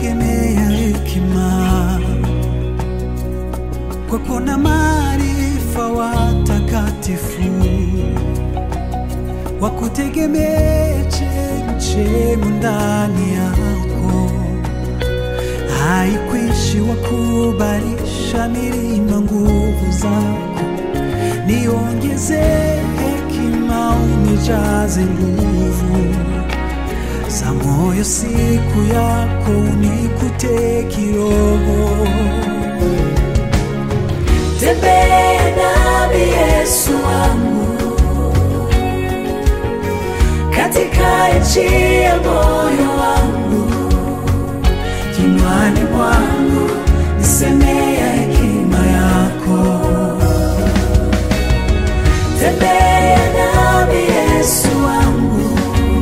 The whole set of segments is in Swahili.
kutegemea hekima, kwa kuna maarifa watakatifu wa kutegemea chemchemu ndani yako, haikwishi wa kubalisha milima nguvu zako, niongeze hekima, unijaze nguvu za moyo siku yako, unikute kiroho. Tembea nami Yesu wangu katika nchi ya moyo wangu, kinywani mwangu nisemea hekima yako. tembea nami Yesu wangu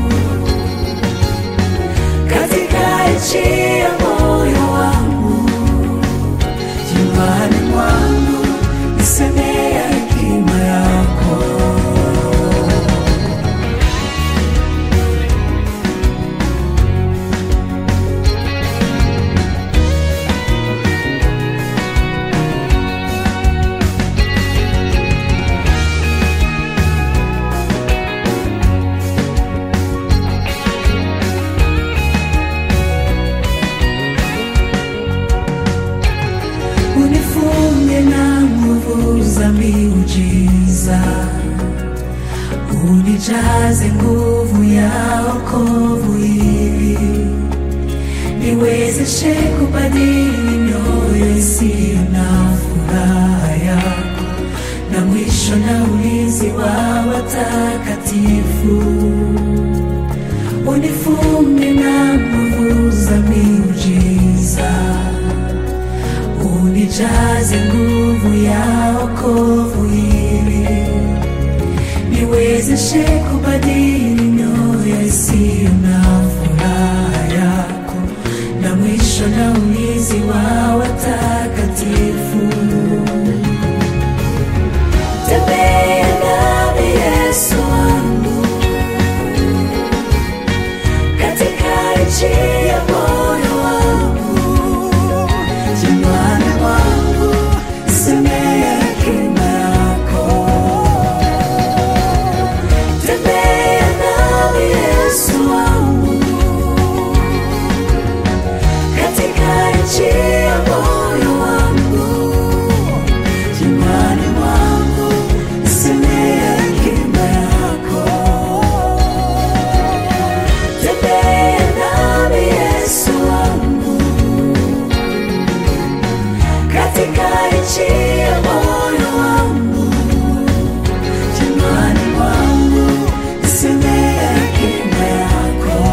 katika nchi ya moyo wangu, Kinywani mwangu nisemea hekima yako. unifunge na nguvu za miujiza, unijaze nguvu ya wokovu ili niwezeshe kubadili mioyo isiyo na furaha yako, na mwisho na ulinzi wa watakatifu unifunge na nguvu za miujiza unijaze nguvu ya wokovu ili niwezeshe kubadili mioyo isiyo na furaha yako, na mwisho na ulinzi wa watakatifu. Tembea nami Yesu wangu katika nchi ya moyo wangu Kinywani mwangu nisemea hekima yako. Tembea nami Yesu wangu katika nchi ya moyo wangu, Kinywani mwangu nisemea hekima yako. tembea nami Yesu wangu katika nchi ya moyo wangu, Kinywani mwangu nisemea hekima yako.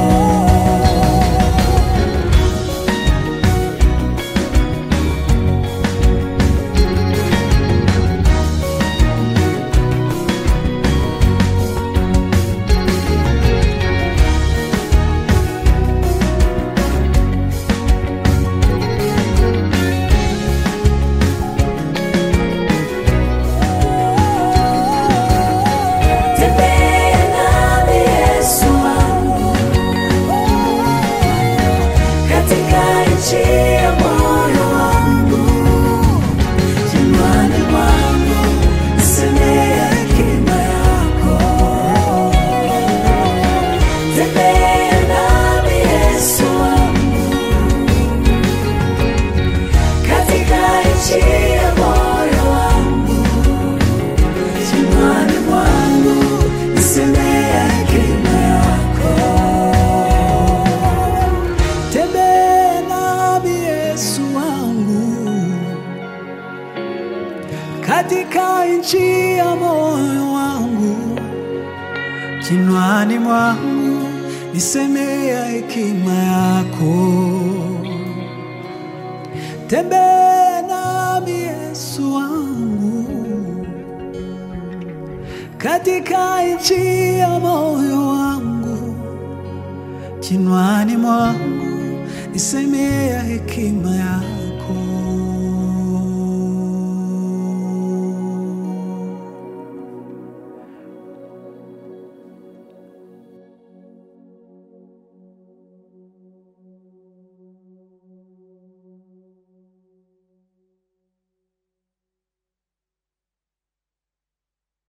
tembea nami Yesu wangu katika nchi ya moyo wangu. Kinywani mwangu nisemea hekima yako. Tembea nami Yesu wangu katika nchi ya moyo wangu, Kinywani mwangu nisemea hekima yako. Tembea nami Yesu wangu katika nchi ya moyo wangu, kinywani mwangu nisemea hekima yako. Tembea nami Yesu wangu katika nchi ya moyo wangu, kinywani mwangu nisemea hekima yako.